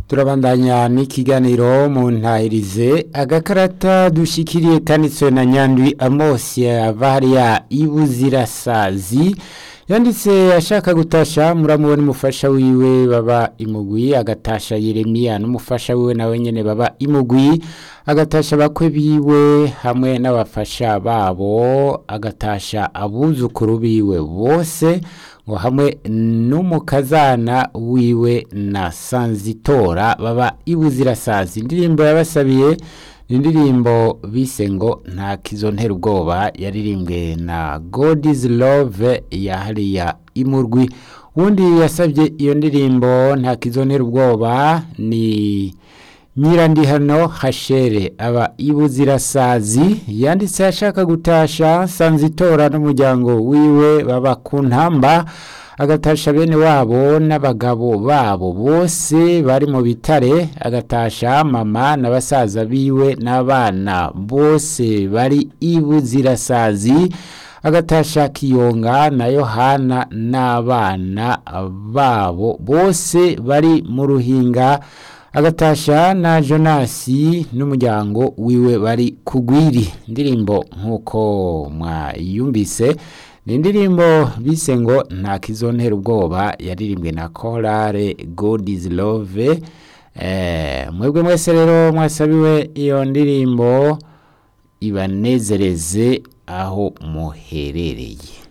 turabandanya n'ikiganiro mu ntahirize agakarata dushikiriye kanditswe na nyandwi amosi ava hariya ibuzirasazi yanditse ashaka gutasha muramubona umufasha wiwe baba imugwi agatasha yeremiya n'umufasha wiwe nawe nyene baba imugwi agatasha bakwe biwe hamwe n'abafasha babo agatasha abuzukuru biwe bose ngo hamwe n'umukazana wiwe na sanzitora baba ibuzirasazi indirimbo yabasabiye indirimbo bise ngo nta kizontera ubwoba yaririmbwe na God is love ya hariya imurwi uwundi yasabye iyo ndirimbo nta kizontera ubwoba ni nyirandihano hashere aba ibuzirasazi yanditse ashaka gutasha sanzitora n'umuryango wiwe baba ku ntamba agatasha bene wabo n'abagabo babo bose bari mu bitare agatasha mama na basaza biwe n'abana bose bari ibuzirasazi agatasha kiyonga na yohana n'abana babo bose bari mu ruhinga agatasha na jonasi n'umuryango wiwe bari kugwiri indirimbo nk'uko mwayumvise ni indirimbo bise ngo nta kizontera ubwoba yaririmbwe na korale God is love mwebwe mwese rero mwasabiwe iyo ndirimbo ibanezereze aho muherereye